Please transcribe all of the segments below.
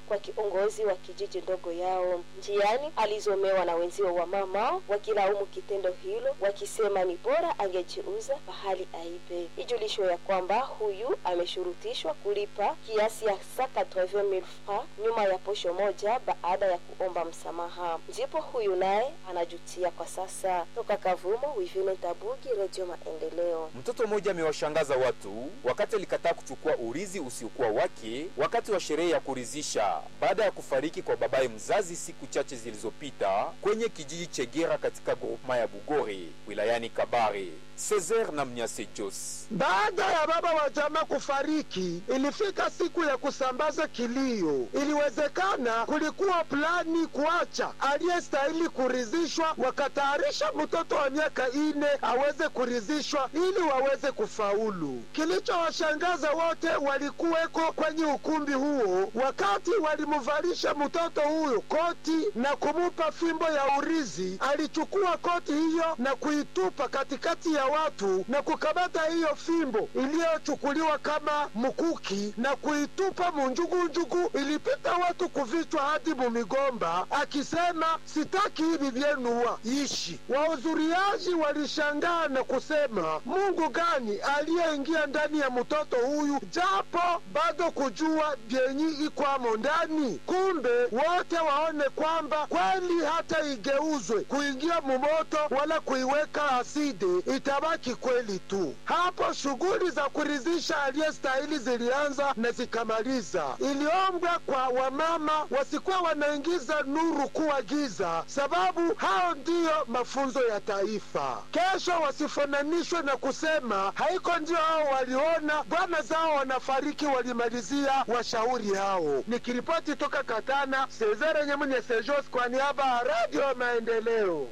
kwa kiongozi wa kijiji ndogo yao. Njiani alizomewa na wenzio wa mama wakilaumu kitendo hilo, wakisema ni bora angejiuza pahali aibe. Ijulishwe ya kwamba huyu ameshurutishwa kulipa kiasi ya sa 80,000 francs nyuma ya posho moja baada ya kuomba msamaha. Ndipo huyu naye anajutia kwa sasa. Toka Kavumo, Wivine Tabugi, Radio Maendeleo. Mtoto mmoja amewashangaza watu wakati alikataa kuchukua urizi usiokuwa wake wakati wa sherehe ya kurizisha baada ya kufariki kwa babaye mzazi siku chache zilizopita kwenye kijiji Chegera katika groupema ya Bugore wilayani Kabare. Cesar na Mnyase Jos. Baada ya baba wa jamaa kufariki, ilifika siku ya kusambaza kilio. Iliwezekana kulikuwa plani kuacha aliyestahili kurizishwa, wakatayarisha mtoto wa miaka ine aweze kurizishwa ili waweze kufaulu. Kilichowashangaza wote walikuweko kwenye ukumbi huo wakati walimuvalisha mtoto huyo koti na kumupa fimbo ya urizi. Alichukua koti hiyo na kuitupa katikati ya watu na kukamata hiyo fimbo iliyochukuliwa kama mkuki na kuitupa munjugunjugu. Ilipita watu kuvichwa hadi mumigomba, akisema sitaki hivi vyenuwa ishi. Wahudhuriaji walishangaa na kusema Mungu gani aliyeingia ndani ya mtoto huyu, japo bado kujua vyenyi ikwamo ndani. Kumbe wote waone kwamba kweli hata igeuzwe kuingia mumoto wala kuiweka aside itabaki kweli tu. Hapo shughuli za kuridhisha aliyestahili zilianza na zikamaliza. Iliombwa kwa wamama wasikuwa wanaingiza nuru kuwa giza, sababu hao ndiyo mafunzo ya taifa. Kesho wasifananishwe na kusema haiko ndio hao waliona bwana zao wanafariki, walimalizia washauri hao. Nikiripoti toka Katana, Sezere Nyemunye Sejos kwa niaba ya Radio Maendeleo.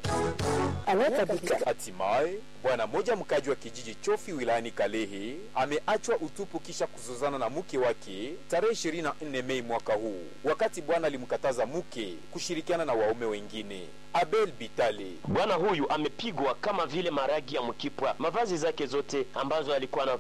Hatimaye bwana mmoja mkaji wa kijiji Chofi wilayani Kalehe ameachwa utupu kisha kuzozana na mke wake tarehe 24 Mei mwaka huu, wakati bwana alimkataza mke kushirikiana na waume wengine. Abel Bitale Bwana huyu amepigwa kama vile maragi ya mkipwa. Mavazi zake zote ambazo alikuwa